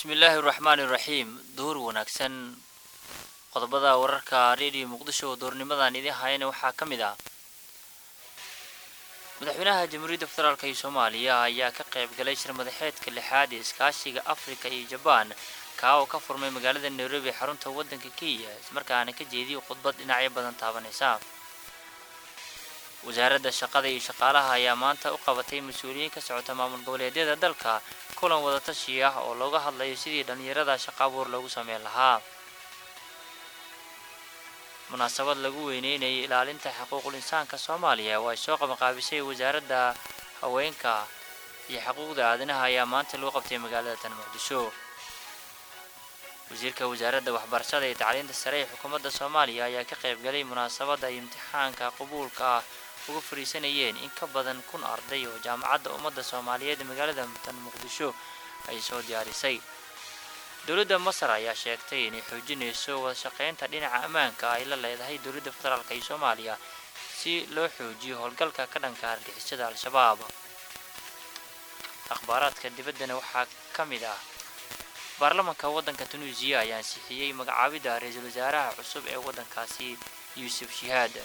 bismillaahi raxmaani raxiim duur wanaagsan qodobada wararka redio muqdisho oo doornimadan idiin hayana waxaa ka mid ah madaxweynaha jamhuuriyadda federaalk iyo soomaaliya ayaa ka qayb galay shir madaxeedka lixaad ee iskaashiga afrika iyo jabaan kaa oo ka furmay magaalada nairobi xarunta waddanka kenya ismarkaana ka jeediyay khudbad dhinacyo badan taabanaysa wasaaradda shaqada iyo shaqaalaha ayaa maanta u qabatay mas-uuliyiin ka socota maamul goboleedyada dalka kulan wadatashi ah oo looga hadlayo sidii dhallinyarada shaqo abuur loogu sameyn lahaa munaasabad lagu weyneynayay ilaalinta xuquuqul insaanka soomaaliya oo ay soo qabanqaabisay wasaaradda haweenka iyo xuquuqda aadanaha ayaa maanta lagu qabtay magaalada tan muqdisho wasiirka wasaaradda waxbarashada iyo tacliinta sare ee xukuumadda soomaaliya ayaa ka qayb galay munaasabadda ay imtixaanka qabuulka ah uga fariisanayeen in ka badan kun arday oo jaamacadda ummadda soomaaliyeed ee magaalada tan muqdisho ay soo diyaarisay dowladda masar ayaa sheegtay inay xoojinayso wada shaqeynta dhinaca ammaanka ay la leedahay dowladda federaalk iyo soomaaliya si loo xoojiyo howlgalka ka dhanka argixisada al-shabaab akhbaaraadka dibaddana waxaa ka mid ah baarlamanka waddanka tunuusiya ayaa ansixiyey magacaabidda ra-iisul wasaaraha cusub ee waddankaasi yuusuf shihaad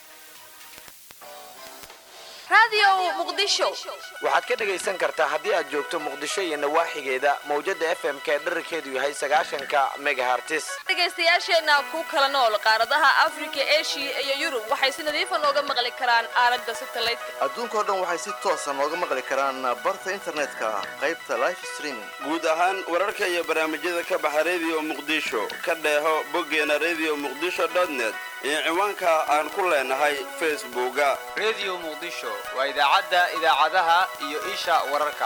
waxaad ka dhegaysan kartaa haddii aad joogto muqdisho iyo nawaaxigeeda mawjada f m ka dherarkeedu yahay sagaashanka megahartis dhegaystayaasheenna ku kala nool qaaradaha afrika eshiya iyo yurub waxay si nadiifa nooga maqli karaan aalada satelliteka adduunkao dhan waxay si toosa nooga maqli karaan barta internetka qaybta life streaming guud ahaan wararka iyo barnaamijyada ka baxa redio muqdisho ka dheeho boggeena redio muqdisho net iyo ciwaanka aan ku leenahay facebooka redio muqdisho waa idaacadda idaacadaha iyo isha wararka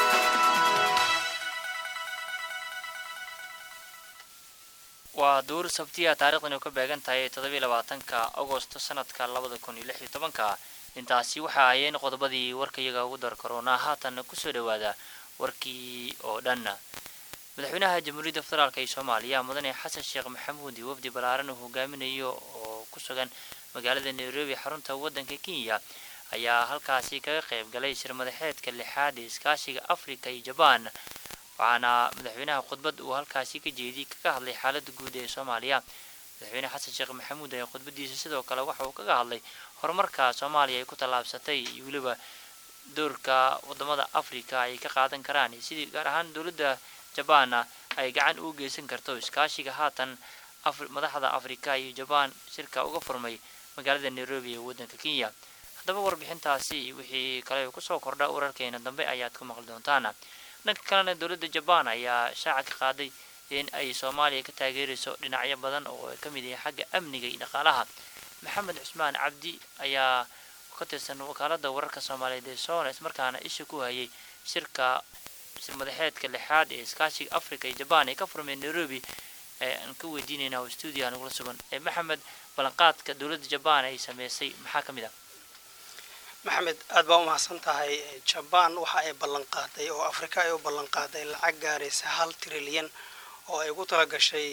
waa duur sabtiya taarikhdan oo ka beegan tahay toddobiiy labaatanka agosto sanadka labada kun iyo lix iyo tobanka intaasi waxa ayeen qodobadii warkayaga ugu dar karoonaa haatan kusoo dhawaada warkii oo dhan madaxweynaha jamhuuriyadda federaalk ee soomaaliya mudane xasan sheekh maxamuud iyo wafdi ballaaran uu hogaaminayo oo ku sugan magaalada nairobi xarunta waddanka kenya ayaa halkaasi kaga qayb galay shir madaxeedka lixaad ee iskaashiga afrika iyo jabaan waxaana madaxweynaha khudbad uu halkaasi ka jeediyey kaga hadlay xaaladda guud ee soomaaliya madaxweyne xasan sheekh maxamuud ayaa khudbadiisa sidoo kale waxa uu kaga hadlay horumarka soomaaliya ay ku tallaabsatay iyo weliba doorka wadamada afrika ay ka qaadan karaan iyo sidii gaar ahaan dowladda jabaanna ay gacan ugu geysan karto iskaashiga haatan madaxda afrika iyo jabaan shirka uga furmay magaalada nairobi ee waddanka kenya haddaba warbixintaasi wixii kale kusoo kordha wararkeena dambe ayaad ku maqli doontaan dhanka kalena dowladda jabaan ayaa shaaca ka qaaday in ay soomaaliya ka taageerayso dhinacyo badan oo ay ka mid yahay xagga amniga iyo dhaqaalaha maxamed cusmaan cabdi ayaa ka tirsan wakaaladda wararka soomaaliyeed ee soona ismarkaana isha ku hayay shirka shir madaxeedka lixaad ee iskaashiga africa iyo jabaan ee ka furmay nairobi aan ka weydiinaynaa oo stuudiyaha nagula sugan maxamed ballanqaadka dowladda jabaan ay sameysay maxaa ka mid ah maxamed aad baa u mahadsan tahay jabaan waxa ay ballan qaaday oo afrika ay u ballan qaaday lacag gaaraysa hal trilyan oo ay ugu tala gashay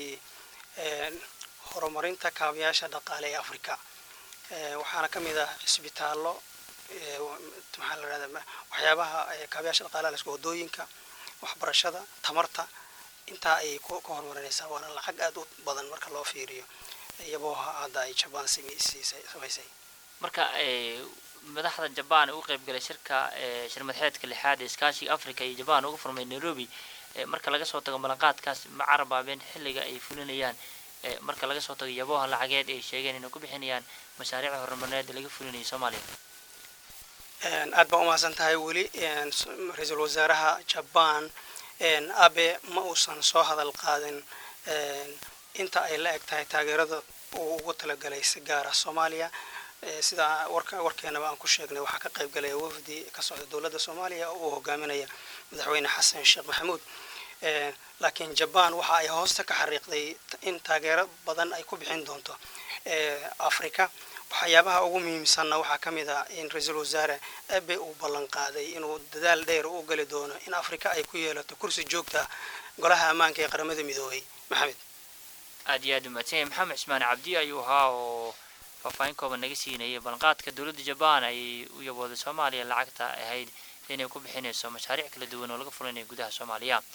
horumarinta kaabayaasha dhaqaale ee afrika waxaana ka mid ah cisbitaallo maxaa la rahda waxyaabaha kaabayaasha dhaqaalaha lasku wadooyinka waxbarashada tamarta intaa ayay ka horumarinaysaa waana lacag aada u badan marka loo fiiriyo iyaboo hadda ay jabaan samaysay marka madaxda jabaan uga qayb galay shirka shir madaxeedka lixaad ee iskaashiga africa iyo jabaan uga furmay nairobi marka laga soo tago ballanqaadkaas ma carabaabeen xilliga ay fulinayaan marka laga soo tago yaboha lacageed ay sheegeen inay ku bixinayaan mashaariicda horumarineed laga fulinayay soomaaliya aad baa umahadsan tahay weli ra-iisul wasaaraha jabaan abe ma uusan soo hadal qaadin inta ay la eg tahay taageerada uu ugu talagalay si gaara soomaaliya sida warkeenaba aan ku sheegnay waxaa ka qayb galaya wafdi ka socda dowladda soomaaliya oo uu hogaaminaya madaxweyne xasan sheekh maxamuud laakiin jabaan waxa ay hoosta ka xariiqday in taageero badan ay ku bixin doonto africa waxyaabaha ugu muhiimsanna waxaa ka mid ah in ra-iisul wasaare abe uu ballan qaaday inuu dadaal dheer u geli doono in africa ay ku yeelato kursi joogta golaha ammaanka ee qaramada midoobay maxamed aad iyo aad umaadsan yahay maxamed cismaan cabdi ayuu ahaa oo faahfaahin kooban naga siinayay ballanqaadka dowladda jabaan ayay u yabooday soomaaliya lacagta ahayd inay ku bixinayso mashaariic kala duwan oo laga fulinaya gudaha soomaaliya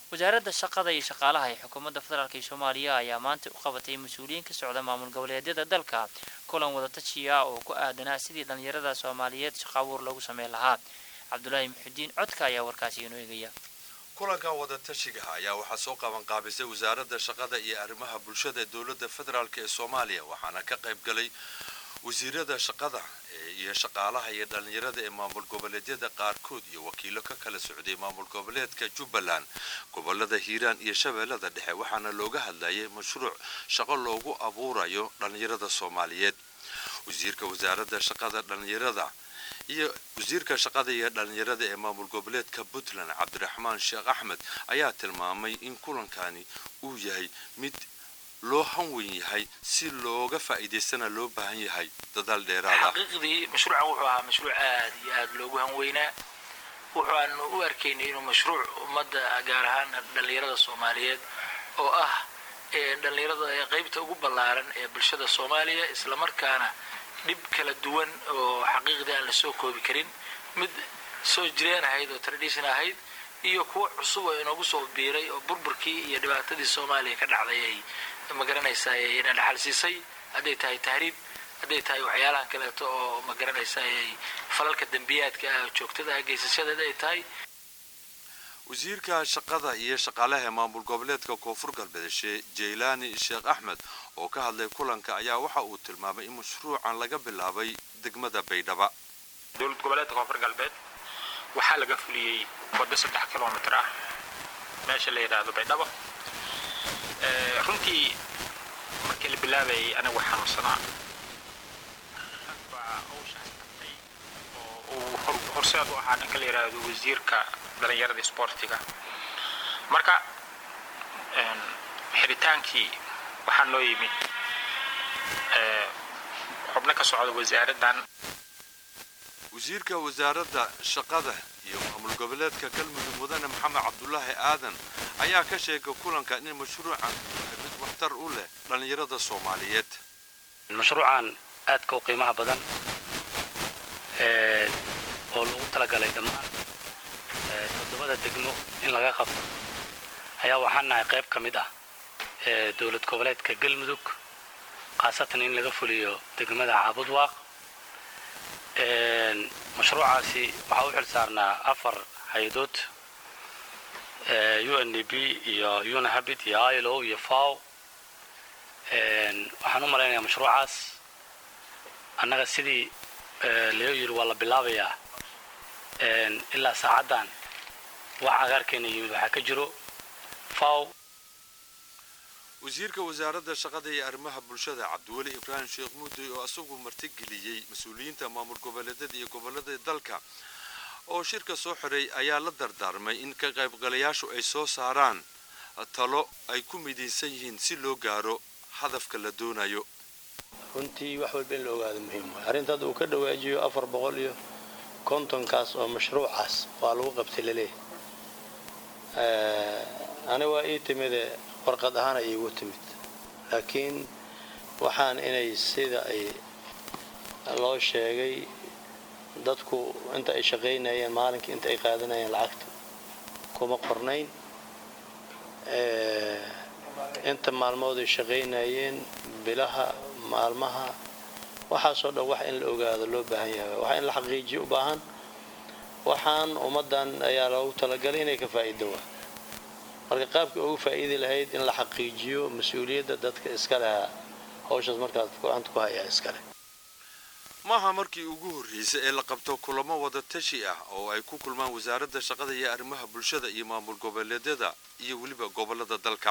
wasaaradda shaqada iyo shaqaalaha ee xukuumadda federaalk ee soomaaliya ayaa maanta u qabatay mas-uuliyiin ka socda maamul goboleedyada dalka kulan wadatajiya oo ku aadanaa sidii dhallinyarada soomaaliyeed shaqo abuur loogu sameyn lahaa cabdulaahi muxudiin codka ayaa warkaasi inoo eegaya kulankan wadatashiga ayaa waxaa soo qaban qaabisay wasaaradda shaqada iyo arrimaha bulshada ee dowladda federaalk ee soomaaliya waxaana ka qayb galay wasiirada shaqada iyo shaqaalaha iyo dhallinyarada ee maamul goboleedyada qaarkood iyo wakiilo ka kala socday maamul goboleedka jubbaland gobolada hiiraan iyo shabeellada dhexe waxaana looga hadlayay mashruuc shaqo loogu abuurayo dhallinyarada soomaaliyeed wasiirka wasaaradda shaqada dhallinyarada iyo wasiirka shaqada iyo dhallinyarada ee maamul goboleedka puntland cabdiraxmaan sheekh axmed ayaa tilmaamay in kulankani uu yahay mid loo hanwen yahay si looga faa'iidaystana loo baahan yahay dadaal dheeraada xaqiiqdii mashruucan wuxuu ahaa mashruuc aad iyo aad loogu hanweynaa wuxuaanu u arkaynay inuu mashruuc ummadda gaar ahaan dhallinyarada soomaaliyeed oo ah dhallinyarada ee qaybta ugu ballaaran ee bulshada soomaaliya islamarkaana dhib kala duwan oo xaqiiqdii aan la soo koobi karin mid soo jireen ahayd oo tradition ahayd iyo kuwo cusub oo inoogu soo biiray oo burburkii iyo dhibaatadii soomaaliya ka dhacday ay magaranaysaa ina dhaxal siisay hadday tahay tahriib hadday tahay waxyaalahan kaleeto oo magaranaysaa falalka dembiyaadka ah joogtada geysashadeeda ay tahay wasiirka shaqada iyo shaqaalaha maamul goboleedka koonfur galbeed shee jaylaani sheekh axmed oo ka hadlay kulanka ayaa waxa uu tilmaamay in mashruucan laga bilaabay degmada baydhaba dowlad goboleedka koonfur galbeed waxaa laga fuliyey waddo saddex kilomitr ah meesha la yidhaahdo baydhabo runtii markii la bilaabayay anigu xanuunsanaa baa hawshaas qabtay oo uu horseed u ahaa ninka la yidhaahdo wasiirka dhalinyarada isboortiga marka xidhitaankii waxaa noo yimid xubno ka socda wasaaraddan wasiirka wasaaradda shaqada iyo maamul goboleedka galmudug mudane maxamed cabdulaahi aadan ayaa ka sheegay kulanka in mashruucan mid waxtar u leh dhallinyarada soomaaliyeed mashruucan aadka u qiimaha badan oo lagu talagalay dhammaan toddobada degmo in laga qabto ayaa waxaan nahay qayb ka mid ah dowlad goboleedka galmudug khaasatan in laga fuliyo degmada caabudwaaq mashruucaasi waxaa u xil saarnaa afar hay-adood u n d b iyo unahabit iyo ilo iyo faw waxaan u malaynayaa mashruucaas annaga sidii loo yiri waa la bilaabayaa ilaa saacaddan wax cagaarkeena yimid waxaa ka jiro faw wasiirka wasaaradda shaqada iyo arrimaha bulshada cabdiweli ibraahim sheekh muudey oo isagu martigeliyey mas-uuliyiinta maamul goboleedyada iyo gobolada dalka oo shirka soo xiray ayaa la dardaarmay in ka qaybgalayaashu ay soo saaraan talo ay ku midaysan yihiin si loo gaaro hadafka la doonayo runtii wax walba in la ogaado muhiim waay arrinta hadda uu ka dhawaajiyo afar boqol iyo kontonkaas oo mashruucaas waa lagu qabtay laleeyahay ani waa ii timide warqad ahaan ay iigu timid laakiin waxaan inay sida ay loo sheegay dadku inta ay shaqaynayeen maalinkii inta ay qaadanayeen lacagta kuma qornayn inta maalmood ay shaqaynayeen bilaha maalmaha waxaasoo dhan wax in la ogaado loo baahan yahay waxa in la xaqiijiyo u baahan waxaan ummaddan ayaa loogu talagalay inay ka faa'iido waa marka qaabkii ugu faa'iidi lahayd in la xaqiijiyo mas-uuliyadda dadka iska leha hawshaas markaad gacanta ku hayaa iskale maaha markii ugu horreysay ee la qabto kulamo wada tashi ah oo ay ku kulmaan wasaaradda shaqada iyo arrimaha bulshada iyo maamul goboleedyada iyo weliba gobolada dalka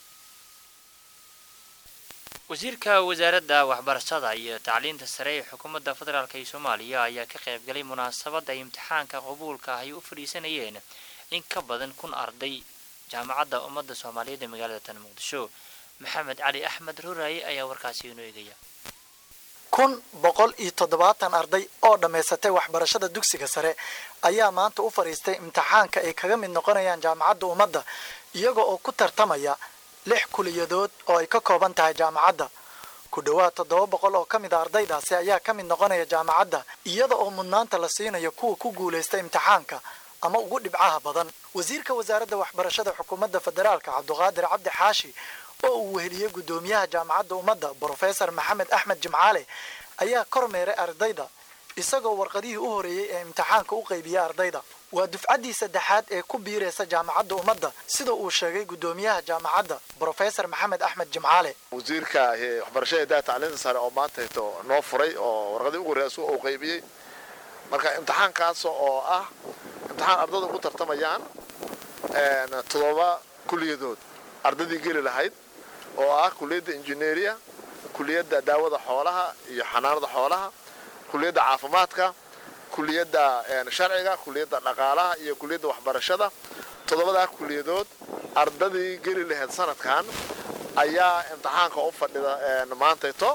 wasiirka wasaaradda waxbarashada iyo tacliinta sare ee xukuumadda federaalk ee soomaaliya ayaa ka qaybgalay munaasabadda imtixaanka qabuulka ah ay u fadhiisanayeen in ka badan kun arday jaamacadda ummadda soomaaliyeed ee magaalada tan muqdisho maxamed cali axmed ruraaye ayaa warkaasi inoo eegaya kun boqol iyo toddobaatan arday oo dhammaysatay waxbarashada dugsiga sare ayaa maanta u fadhiistay imtixaanka ay kaga mid noqonayaan jaamacadda ummadda iyaga oo ku tartamaya lix kuliyadood oo ay ka kooban tahay jaamacadda ku dhowaad toddoba boqol oo ka mid a ardaydaasi ayaa ka mid noqonaya jaamacadda iyada oo mudnaanta la siinayo kuwa ku guulaysta imtixaanka ama ugu dhibcaha badan wasiirka wasaaradda waxbarashada xukuumadda federaalka cabduqaadir cabdi xaashi oo uu weheliyey guddoomiyaha jaamacadda ummadda brofesor maxamed axmed jimcaale ayaa kormeeray ardayda isagoo warqadihii u horeeyey ee imtixaanka u qaybiyey ardayda waa dufcaddii saddexaad ee ku biiraysa jaamacadda ummadda sida uu sheegay guddoomiyaha jaamacadda brofesor maxamed axmed jimcaale wasiirka waxbarashada daa tacliinta sare oo maanta hito noo furay oo warqadii ugu horreeya uu qaybiyey marka imtixaankaas oo ah imtixaan ardayda ugu tartamayaan toddoba kuliyadood ardaydii geli lahayd oo ah kuliyadda injineeriya kuliyadda daawada xoolaha iyo xanaanada xoolaha kuliyadda caafimaadka kuliyadda sharciga kuliyadda dhaqaalaha iyo kuliyadda waxbarashada toddobadaa kuliyadood ardadii geli lahayd sanadkan ayaa imtixaanka u fadhida maantayto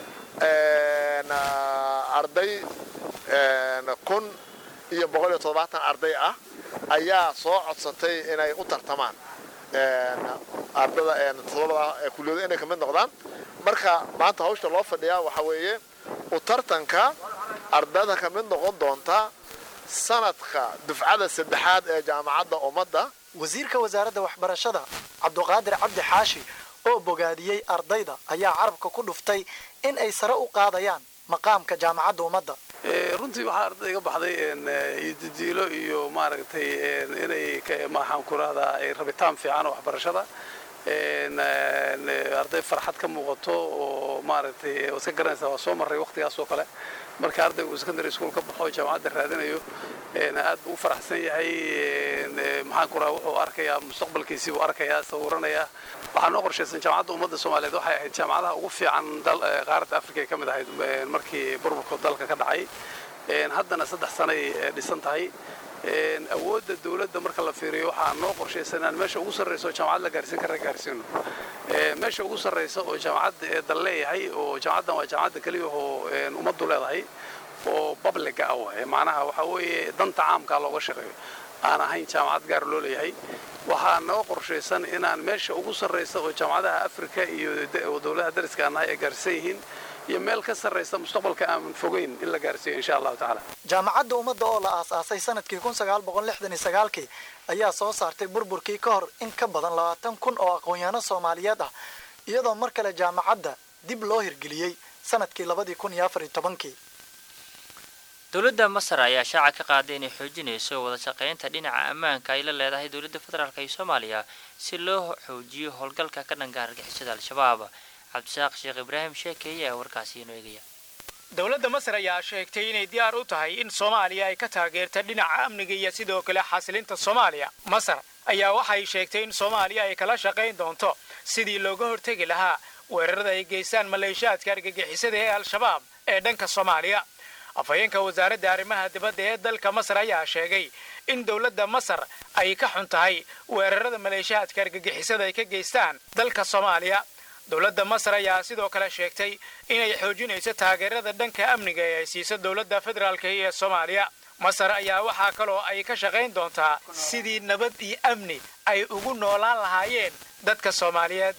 arday kun iyo boqol iyo toddobaatan arday ah ayaa soo codsatay inay u tartamaan ardada toddobada kuliyado inay kamid noqdaan marka maanta hawsha loo fadhiyaa waxaa weeye u tartanka ardada ka mid noqon doonta sanadka dufcada saddexaad ee jaamacadda ummadda wasiirka wasaaradda waxbarashada cabduqaadir cabdi xaashi oo bogaadiyey ardayda ayaa carabka ku dhuftay in ay sare u qaadayaan maqaamka jaamacadda ummadda runtii waxaa arday iga baxday didiilo iyo maaragtay inay maxaan ku rahdaa rabitaan fiican oo waxbarashada arday farxad ka muuqato oo maaragtay waad ka garanaysaa waa soo marray waqtigaas oo kale marka ardayga uu secondary school ka baxo jaamacadda raadinayo aad buu u faraxsan yahay maxaan ku rahaa wuxuu arkayaa mustaqbalkiisii buu arkayaa sawiranayaa waxaa noo qorshaysan jaamacadda ummadda soomaaliyeed waxay ahayd jaamacadaha ugu fiican qaaradda africa ay ka mid ahayd markii burburka dalka ka dhacay haddana saddex sanay dhisan tahay awoodda dawladda marka la fiiriyo waxaa noo qorshaysan inaan meesha ugu sarraysa oo jaamacad la gaarsiin kara gaarsiino meesha ugu sarraysa oo jaamacadda ee dal leeyahay oo jaamacaddan waa jaamacadda keliya oo ummaddu leedahay oo babliga ah waay macnaha waxaa weeye danta caamkaa looga shaqeeyo aan ahayn jaamacad gaar loo leeyahay waxaa noo qorshaysan inaan meesha ugu sarraysa oo jaamacadaha afrika iyo dowladaha dariska aan nahay ay gaarsiisan yihiin iyo meel ka sarraysa mustaqbalka aan fogeyn in la gaarsiiyo insha allahu tacaala jaamacadda ummadda oo la aasaasay sanadkii kun sagaal boqol lixdan iyo sagaalkii ayaa soo saartay burburkii ka hor in ka badan labaatan kun oo aqoon-yahanno soomaaliyeed ah iyadoo mar kale jaamacadda dib loo hirgeliyey sanadkii labadii kun iyo afar iyo tobankii dowladda masar ayaa shaaca ka qaaday inay xoojinayso wada shaqaynta dhinaca ammaanka ay la leedahay dowladda federaalk iyo soomaaliya si loo xoojiyo howlgalka ka dhanka argixisada al-shabaab cabdisaaq sheekh ibraahim sheekeeye ayaa warkaasi inoo eegaya dowladda masar ayaa sheegtay inay diyaar u tahay in soomaaliya ay ka taageerta dhinaca amniga iyo sidoo kale xasilinta soomaaliya masar ayaa waxay sheegtay in soomaaliya ay kala shaqayn doonto sidii looga hortegi lahaa weerarada ay geystaan maleeshaadka argagixisada ee al-shabaab ee dhanka soomaaliya afhayeenka wasaaradda arrimaha dibadda ee dalka masar ayaa sheegay in dowladda masar ay ka xun tahay weerarada maleeshaadka argagixisada ay ka geystaan dalka soomaaliya dowladda masar ayaa sidoo kale sheegtay inay xoojinayso taageerada dhanka amniga ee ay siiso dowladda federaalka ee soomaaliya masar ayaa waxaa kaloo ay ka shaqayn doontaa sidii nabad iyo amni ay ugu noolaan lahaayeen dadka soomaaliyeed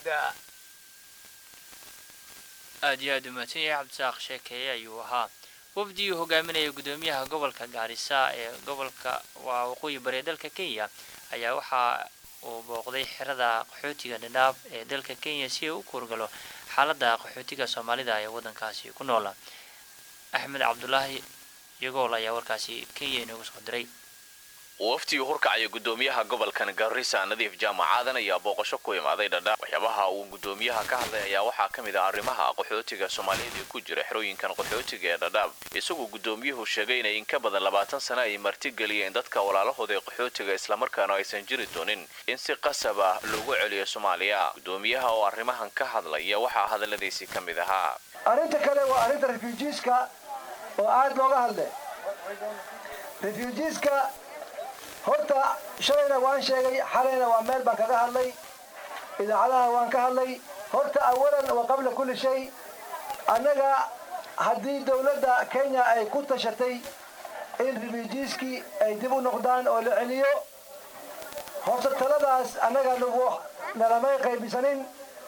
aad iyo aad umahadsan yahay cabdisaaq sheekeeye ayuu ahaa wafdigii hogaaminaya guddoomiyaha gobolka gaarisa ee gobolka waa waqooyi bari ee dalka kenya ayaa waxaa uu booqday xerada qaxootiga dhadhaab ee dalka kenya si uu u kuurgalo xaaladda qaxootiga soomaalida ee waddankaasi ku noola axmed cabdulaahi yagool ayaa warkaasi kenya inoogu soo diray waftigii hurkacaya guddoomiyaha gobolkan garissa nadiif jaamacadan ayaa booqasho ku imaaday dhadhaab waxyaabaha uu guddoomiyaha ka hadlay ayaa waxaa ka mid ah arrimaha qaxootiga soomaaliyeed ee ku jira xerooyinkan qaxootiga ee dhadhaab isagoo guddoomiyuhu sheegay inay in ka badan labaatan sano ay martigeliyeen dadka walaalahooda ee qaxootiga islamarkaana aysan jiri doonin in si qasab ah loogu celiyo soomaaliya guddoomiyaha oo arrimahan ka hadlaya waxaa hadalladiisii ka mid ahaa arrinta kale waa arrinta refujiiska oo aad looga hadle refujiiska horta shalayna waan sheegay xalayna waa meel baan kaga hadlay idaacadaha waan ka hadlay horta awalan wa qabla kulli shay annaga haddii dawladda kenya ay ku tashatay in refujiiskii ay dib u noqdaan oo la celiyo horta taladaas annaga nagu nalamay qaybisanin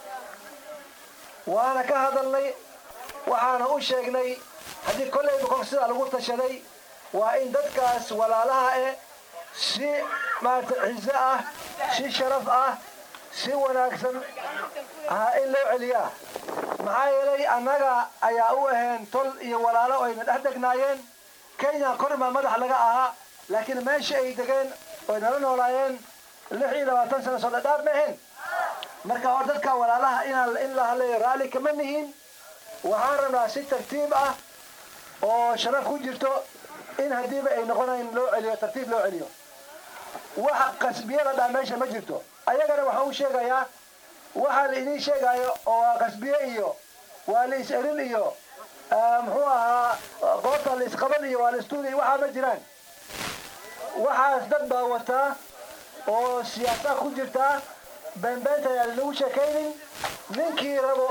waana ka hadalnay waxaana u sheegnay haddii kollayba kor sidaa lagu tashaday waa in dadkaas walaalaha eh si maaragtay ciso ah si sharaf ah si wanaagsan ah in loo celiyaa maxaa yeelay annaga ayaa u ahayn tol iyo walaalo ayna dhex degnaayeen kenya kormaa madax laga ahaa laakiin meesha ay degeen oy nala noolaayeen lix iyo labaatan sano soo dhadhaaf ma ahayn marka hor dadka walaalaha inaan in la hadlayo raalli kama nihin waxaan rabnaa si tartiib ah oo sharaf ku jirto in haddiiba ay noqonayn loo celiyo tartiib loo celiyo waxa qasbiyada dhaa meesha ma jirto ayagana waxaan u sheegayaa waxaa la idiin sheegayo oo waa qasbiye iyo waa la is-erin iyo muxuu ahaa goobta la isqaban iyo waa la istuudi waxaa ma jiraan waxaas dad baa wataa oo siyaasa ku jirtaa beenbeenta ayaan lagu sheekaynin ninkii rabo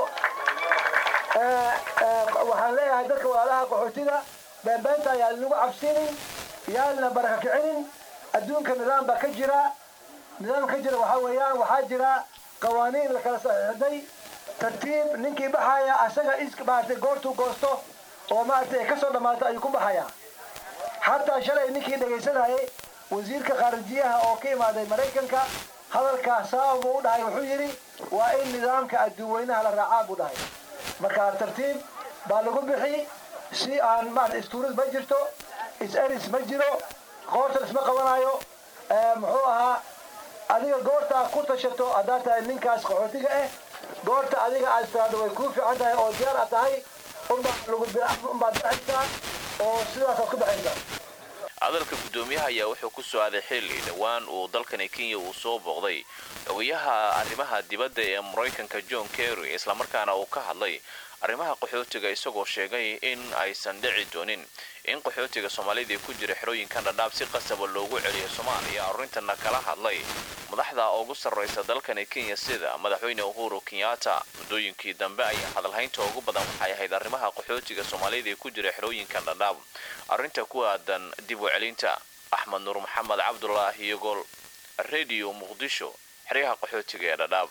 waxaan leeyahay dadka walaalaha qaxootida beenbeenta ayaan lagu cabsinin yaalna baraka kicinin adduunka nidaam baa ka jira nidaam ka jira waxaa weeyaan waxaa jira qawaaniin la kala saxiixday tartiib ninkii baxaya asaga is maaragtay goortuu goosto oo maaragtay ay kasoo dhammaato ayuu ku baxayaa xataa shalay ninkii dhegaysanayay wasiirka khaarijiyaha oo ka imaaday maraykanka hadalkaa sabab buu u dhahay wuxuu yidhi waa in nidaamka adduunweynaha la raacaa buu dhahay marka tartiib baa lagu bixi si aan maarata istuurid ma jirto is-eris ma jiro qoorta isma qabanayo muxuu ahaa adiga goorta aad ku tashato haddaad tahay ninkaas qaxootiga ah goorta adiga aad tiraado way kuu fiican tahay oo diyaar aad tahay unbaad lagu unbaad baxaysaa oo sidaasaad ku baxaysaa hadalka guddoomiyaha ayaa wuxuu ku soo aaday xilli dhowaan uu dalkani kenya uu soo booqday xogayaha arrimaha dibadda ee maraykanka john kerry islamarkaana uu ka hadlay arrimaha qaxootiga isagoo sheegay in aysan dhici doonin in qaxootiga soomaalida ku jira xerooyinkan dhadhaab si qasaba loogu celiyo soomaaliya arrintana kala hadlay madaxda ugu sarraysa dalkani kenya sida madaxweyne uhuru kenyatta muddooyinkii dambe ayaa hadalhaynta ugu badan waxay ahayd arrimaha qaxootiga soomaalida ee ku jira xerooyinkan dhadhaab arrinta ku aadan dib u celinta axmed nuur maxamed cabdulaahi iyagoo radio muqdisho xeryaha qaxootiga ee dhadhaab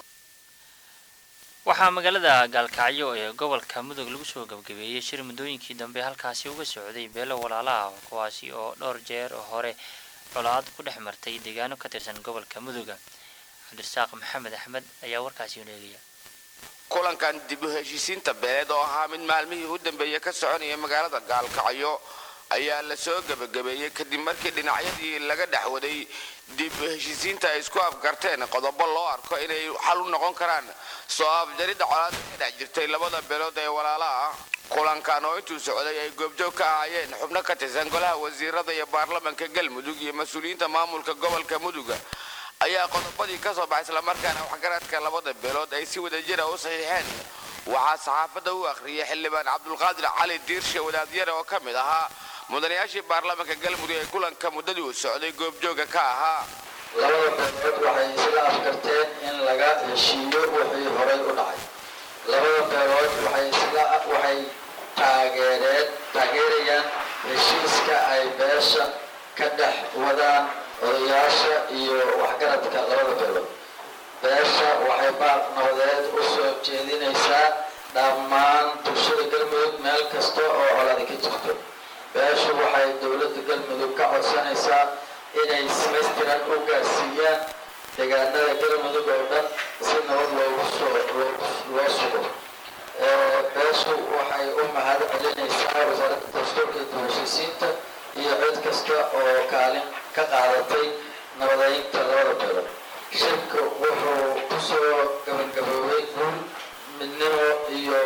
waxaa magaalada gaalkacyo ee gobolka mudug lagu soo gabgabeeyey shir muddooyinkii dambe halkaasi uga socday beelo walaalaha kuwaasi oo dhowr jeer hore colaad ku dhex martay deegaano ka tirsan gobolka muduga cabdirasaaq maxamed axmed ayaa warkaasi uneegaya kulankan dib u heshiisiinta beeleed oo ahaa mid maalmihii u dambeeyey ka soconaya magaalada gaalkacyo ayaa la soo gebagabeeyey kadib markii dhinacyadii laga dhex waday dib u heshiisiinta ay isku afgarteen qodobo loo arko inay xal u noqon karaan soo afjaridda colaada ka dhex jirtay labada beelood ee walaalaha kulankan oo intuu socday ay goobjoog ka ahaayeen xubno ka tirsan golaha wasiirada iyo baarlamanka galmudug iyo mas-uuliyiinta maamulka gobolka muduga ayaa qodobadii ka soo baxay islamarkaana waxgaradka labada beelood ay si wadajira u saxiixeen waxaa saxaafadda u akhriyay xildhibaan cabdulqaadir cali diirshe wadaadyare oo ka mid ahaa mudanayaashii baarlamaanka galmudug ee kulanka muddadii uu socday goobjooga ka ahaa labada beelood waxay isla afkarteen in laga heshiiyo wixii horay u dhacay labada beelood waxay isla waxay taageereen taageerayaan heshiiska ay beesha ka dhex wadaan odayaasha iyo waxgaradka labada beelood beesha waxay baaq nabadeed u soo jeedinaysaa dhammaan bulshada galmudug meel kasta oo colaadi ka jirto beeshu waxay dowladda galmudug ka codsanaysaa inay samaystiran u gaarsiiyaan deegaanada galmudug oo dhan si nabad loogu soo loo sugo beeshu waxay u mahad celinaysaa wasaaradda dastuurka iyo heshiisiinta iyo cid kasta oo kaalin ka qaadatay nabadeynta labada beelood shirka wuxuu kusoo gabagaboobay guul midnimo iyo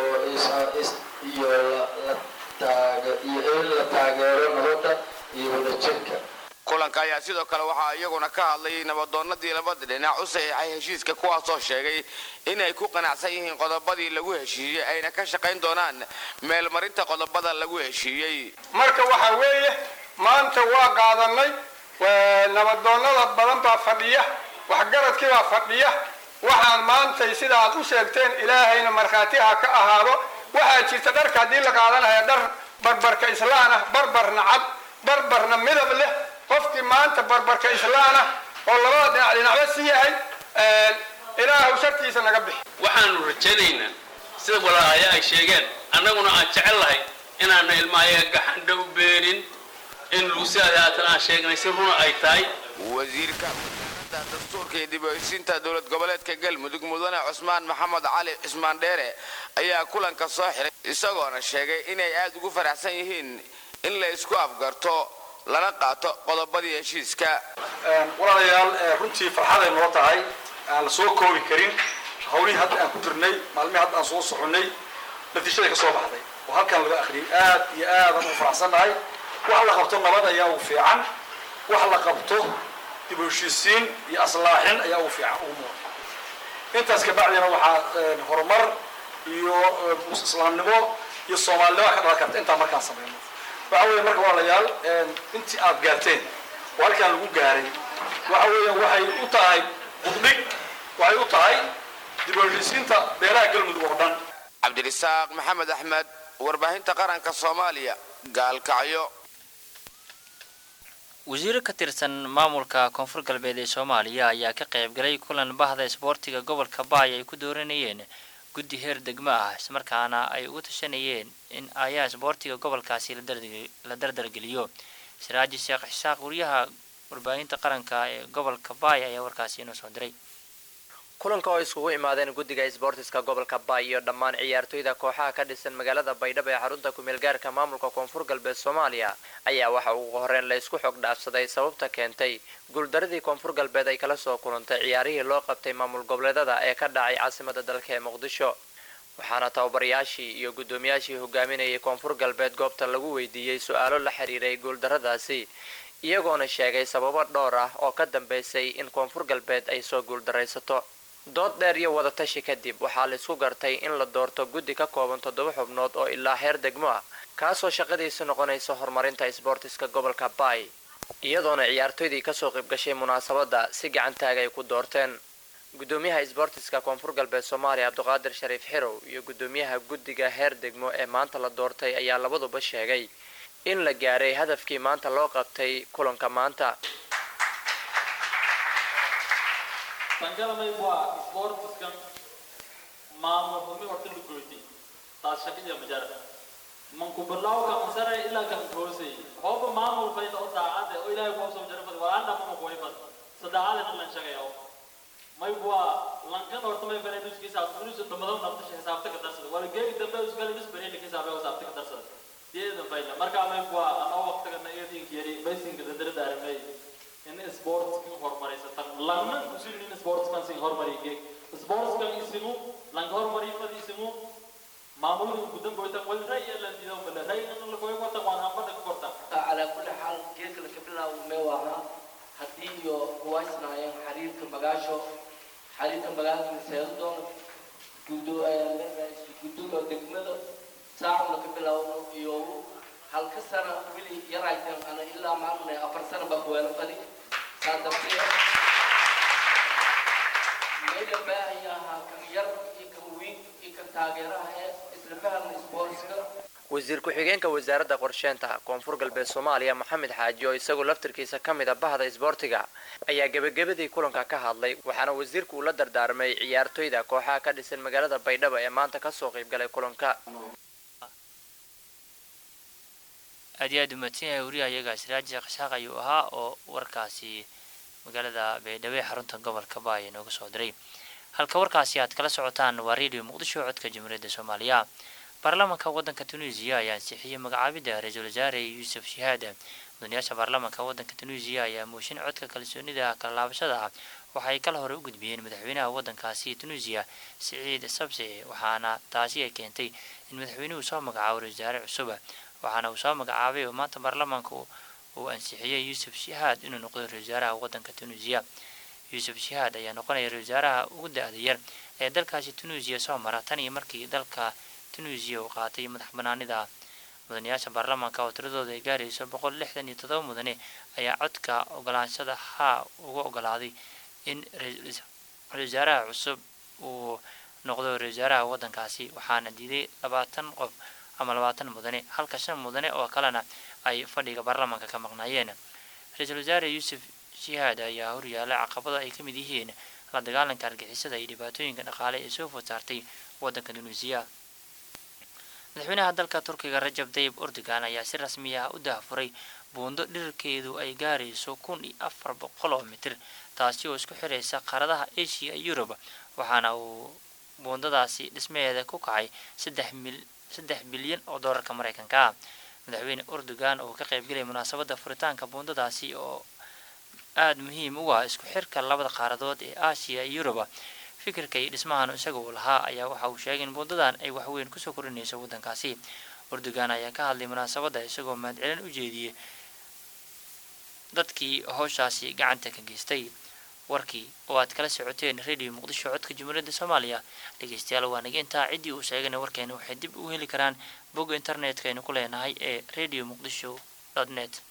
iyo iyo in la taageero nabadda iyo wadajirka kulanka ayaa sidoo kale waxaa iyaguna ka hadlay nabadoonnadii labada dhinac u saxiixay heshiiska kuwaasoo sheegay inay ku qanacsan yihiin qodobadii lagu heshiiyey ayna ka shaqayn doonaan meelmarinta qodobada lagu heshiiyey marka waxaa weeye maanta waa qaadanay nabadoonnada badan baa fadhiya waxgaradkii baa fadhiya waxaan maantay sida aad u sheegteen ilaahayna markhaati ha ka ahaado waxaa jirta dharka haddii la qaadanaya dhar barbarka islaan ah barbarna cad barbarna midab leh qofkii maanta barbarka islaan ah oo labada dhinac dhinacba si yahay ilaahu shartiisa naga bixi waxaanu rajaynaynaa sida walaalaaya ay sheegeen annaguna aan jecel lahay inaana ilmaayaga gaxandha u beenin in luusiada haatan aan sheegnay si runa ay tahay wasiirka wasaaradda dastuurka iyo dib u heshiinta dowlad goboleedka galmudug mudane cusmaan maxamed cali cismaan dheere ayaa kulanka soo xiray isagoona sheegay inay aad ugu faraxsan yihiin in la isku afgarto lana qaato qodobadii heshiiska walaalayaal runtii farxaday noo tahay aan la soo koobi karin hawlihii hadda aan ku jirnay maalmihii hadda aan soo soconnay natiijada ka soo baxday oo halkan laga akhriyay aad iyo aad aan u faraxsannahay wax la qabto nabad ayaa ugu fiican wax la qabto dib u heshiisiin iyo aslaaxin ayaa ugu fiican ugu muuqda intaas kabacdina waxaa horumar iyo islaamnimo iyo soomaalinimo ka dhalan karta intaa markaan samayno waxa weeye marka walaalayaal intii aad gaarteen oo halkaan lagu gaaray waxa weeyaan waxay u tahay qudbig waxay u tahay dib u heshiisiinta beelaha galmudug oo dhan cabdirisaaq maxamed axmed warbaahinta qaranka soomaaliya gaalkacyo wasiiro ka tirsan maamulka koonfur galbeed ee soomaaliya ayaa ka qaybgalay kulan bahda isboortiga gobolka baay ay ku dooranayeen guddi heer degmo ah islamarkaana ay ugu tashanayeen in ayaa isboortiga gobolkaasi la dardargeliyo siraaji sheekh xisaaq wariyaha warbaahinta qaranka ee gobolka baay ayaa warkaasi inoo soo diray kulanka oo iskugu imaadeen guddiga isboortiska gobolka baay iyo dhammaan ciyaartoyda kooxaha ka dhisan magaalada baydhabo ee xarunta kumeelgaarka maamulka koonfur galbeed soomaaliya ayaa waxa ugu horreyn la isku xog dhaafsaday sababta keentay guuldaradii koonfur galbeed ay kala soo kulantay ciyaarihii loo qabtay maamul goboleedada ee ka dhacay caasimada dalka ee muqdisho waxaana tababarayaashii iyo guddoomiyaashii hogaaminayay koonfur galbeed goobta lagu weydiiyey su-aalo la xiriiray guuldaradaasi iyagoona sheegay sababo dhowr ah oo ka dambeysay in koonfur galbeed ay soo guuldaraysato dood dheer iyo wadatashi kadib waxaa la isku gartay in la doorto guddi ka kooban toddoba xubnood oo ilaa heer degmo ah kaasoo shaqadiisu noqonaysa horumarinta isboortiska gobolka baay iyadoona ciyaartoydii kasoo qaybgashay munaasabadda si gacantaag ay ku doorteen guddoomiyaha isboortiska koonfur galbeed soomaaliya cabdiqaadir shariif xirow iyo guddoomiyaha guddiga heer degmo ee maanta la doortay ayaa labaduba sheegay in la gaaray hadafkii maanta loo qabtay kulanka maanta tangalamay waa isboortiskan maamul humi horta la goytay taas shaqadiya majaara manku bilawka masare ilaa kan hoosay hooba maamul fayda oo daacade oo ilaahay ku soo jarfad walaanda ma ku wayfad sadaacade lan shaqeeyo may waa lankan horta may fara nuskiisa nusu dhamado nafta xisaabta ka darsada wala geegi dambe iska la nisbare ka xisaabay xisaabta ka darsada deedan fayda marka may waa anoo waqtiga na iyadin kiyari baysinka dadara daarmay in sportskan horumarisatan lanna kusin in sportskan sin horumariye sportskan isimu lang horumari fad isimu maamulka gudan goytan wal ray lan dido bala ray nan la goy gotan waan hambada ku korta على كل حال جيك لك بلا ومواها هدي يو كويسنا ين حرير كمبغاشو حرير كمبغاشو سيدون جودو جودو لو دكمدو ساعة لك بلا يو هل كسر ولي يرايتن أنا إلا ما من أفر سنة بقوي أنا فدي صادقتي ميدا باهي كم ير كم وين كم تاجرها إسلام فهم سبورتسك wasiir ku-xigeenka wasaaradda qorsheynta koonfur galbeed soomaaliya maxamed xaaji oo isagu laftirkiisa ka mid a bahda isboortiga ayaa gebagabadii kulanka ka hadlay waxaana wasiirku uu la dardaarmay ciyaartoyda kooxaha ka dhisan magaalada baydhabo ee maanta kasoo qaybgalay kulanka aad iyo aad umaadsan yahay wariyaha iyaga siraaji qashaaq ayuu ahaa oo warkaasi magaalada baydhabo ee xarunta gobolka baay inooga soo diray halka warkaasi aad kala socotaan waa radio muqdisho codka jamhuuriyadda soomaaliya baarlamaanka waddanka tunisiya ayaa ansixiyey magacaabidda ra-iisul wasaare yuusuf shahaad mudanayaasha baarlamaanka waddanka tunisiya ayaa mooshin codka kalsoonida kala laabashada ah waxay kala hore u gudbiyeen madaxweynaha waddankaasi tunisiya siciid sabsi waxaana taasi ay keentay in madaxweynuhu soo magacaabo ra-isul wasaare cusub waxaana uu soo magacaabay oo maanta baarlamaanka uu ansixiyey yuusuf shahaad inuu noqdo ra-isul wasaaraha waddanka tunisiya yuusuf shahaad ayaa noqonaya ra-isul wasaaraha ugu da-da yar ee dalkaasi tunisiya soo mara tan iyo markii dalka tunisiya uu qaatay madax banaanida mudanayaasha baarlamaanka oo tiradooda ay gaarayso boqol lixdan iyo todoba mudane ayaa codka ogolaanshada haa uga ogolaaday in ra-isul wasaaraha cusub uu noqdo ra-isul wasaaraha waddankaasi waxaana diiday labaatan qof ama labaatan mudane halka shan mudane oo kalena ay fadhiga baarlamaanka ka maqnaayeen ra-iisul wasaare yuusuf shihaad ayaa horyaala caqabada ay ka mid yihiin la dagaalanka argixisada iyo dhibaatooyinka dhaqaale ee soo food saartay waddanka tunisiya madaxweynaha dalka turkiga rajab tayib erdogan ayaa si rasmi ah u daahfuray buundo dhirarkeedu ay gaarayso kun iyo afar boqol oo mitir taasi oo isku xiraysa qaaradaha asia iyo yurub waxaana uu buundadaasi dhismaheeda ku kacay saddex mil saddex bilyan oo doolarka maraykanka ah madaxweyne erdogan oo ka qaybgelaya munaasabadda furitaanka buundadaasi oo aada muhiim u ah isku xirka labada qaaradood ee aasiya iyo yuruba fikirka iyo dhismahan isaga uu lahaa ayaa waxa uu sheegay in buundadan ay waxweyn kusoo korinayso waddankaasi erdogan ayaa ka hadlay munaasabadda isagoo mahadcelin u jeediyey dadkii howshaasi gacanta ka geystay warkii oo aad kala socoteen radio muqdisho codka jumhuuriyadda soomaaliya dhegeystayaal waa naga intaa ciddii uu sheegana warkeena waxay dib u heli karaan bogga internetka aynu ku leenahay ee radio muqdisho net